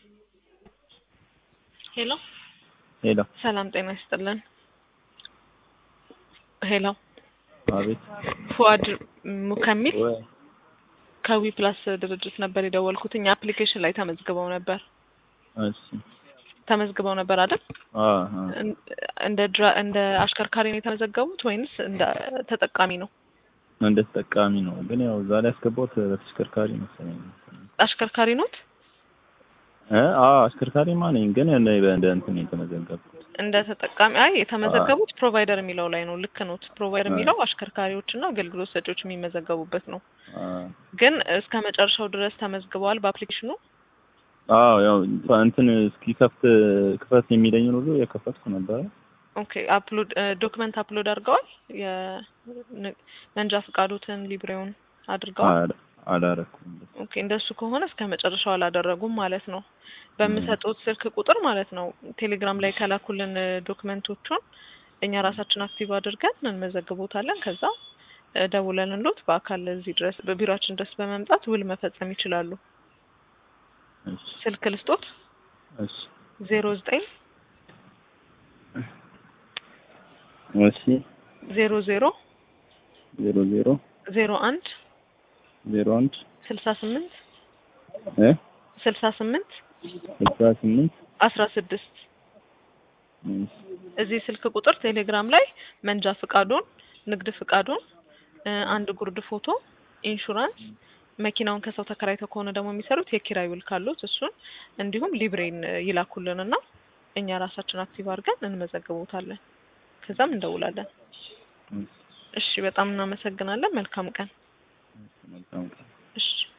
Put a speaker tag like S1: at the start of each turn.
S1: ሄሎ
S2: ሄሎ
S1: ሰላም ጤና ይስጥልን። ሄሎ
S2: አቤት
S1: ፉአድ ሙከሚል
S2: ወይ
S1: ከዊ ፕላስ ድርጅት ነበር የደወልኩትኝ አፕሊኬሽን ላይ ተመዝግበው ነበር
S2: እሺ
S1: ተመዝግበው ነበር አይደል?
S2: አ አ
S1: እን- እንደ ድራ እንደ አሽከርካሪ ነው የተመዘገቡት ወይንስ እንደ ተጠቃሚ ነው?
S2: እንደ ተጠቃሚ ነው ግን ያው እዛ ላይ ያስገባሁት በተሽከርካሪ መሰለኝ
S1: አሽከርካሪ ኖት?
S2: እ አ አሽከርካሪማ ነኝ ግን እንደ እንደ እንትን የተመዘገብኩት
S1: እንደ ተጠቃሚ አይ የተመዘገቡት ፕሮቫይደር የሚለው ላይ ነው። ልክ ኖት። ፕሮቫይደር
S2: አ።
S1: የሚለው አሽከርካሪዎችና አገልግሎት ሰጪዎች የሚመዘገቡበት ነው።
S2: አ
S1: ግን እስከ መጨረሻው ድረስ ተመዝግበዋል በአፕሊኬሽኑ።
S2: አዎ ያው እንትን እስኪከፍት ክፈት የሚለኝ ሁሉ የከፈትኩ ነበረ
S1: ኦኬ አፕሎድ ዶክመንት አፕሎድ አድርገዋል። የመንጃ ፈቃዶትን ሊብሬውን አድርገዋል።
S2: አላ- አላረኩም
S1: ኦኬ እንደሱ ከሆነ እስከ መጨረሻው አላደረጉም ማለት ነው። በምሰጡት ስልክ ቁጥር ማለት ነው ቴሌግራም ላይ ከላኩልን ዶክመንቶቹን እኛ ራሳችን አክቲቭ አድርገን እንመዘግቦታለን። ከዛ እ፣ ደውለንሎት በአካል እዚህ ድረስ በቢሮአችን ድረስ በመምጣት ውል መፈጸም ይችላሉ።
S2: እሺ
S1: ስልክ ልስጦት
S2: እሺ
S1: ዜሮ ዘጠኝ
S2: እሺ
S1: ዜሮ ዜሮ
S2: ዜሮ ዜሮ
S1: ዜሮ አንድ
S2: ዜሮ አንድ
S1: ስልሳ ስምንት
S2: እ
S1: ስልሳ ስምንት
S2: ስልሳ ስምንት
S1: አስራ ስድስት
S2: እሺ
S1: እዚህ ስልክ ቁጥር ቴሌግራም ላይ መንጃ ፍቃዱን፣ ንግድ ፍቃዱን፣ እ፣ አንድ ጉርድ ፎቶ፣ ኢንሹራንስ፣ መኪናውን ከሰው ተከራይተው ከሆነ ደግሞ የሚሰሩት የኪራይ ውል ካሉት እሱን እንዲሁም ሊብሬን እ፣ ይላኩልንና እኛ ራሳችን አክቲቭ አድርገን እንመዘግቦታለን። ከዛም እንደውላለን።
S2: እሺ
S1: እሺ፣ በጣም እናመሰግናለን። መልካም ቀን።
S2: መልካም ቀን
S1: እሺ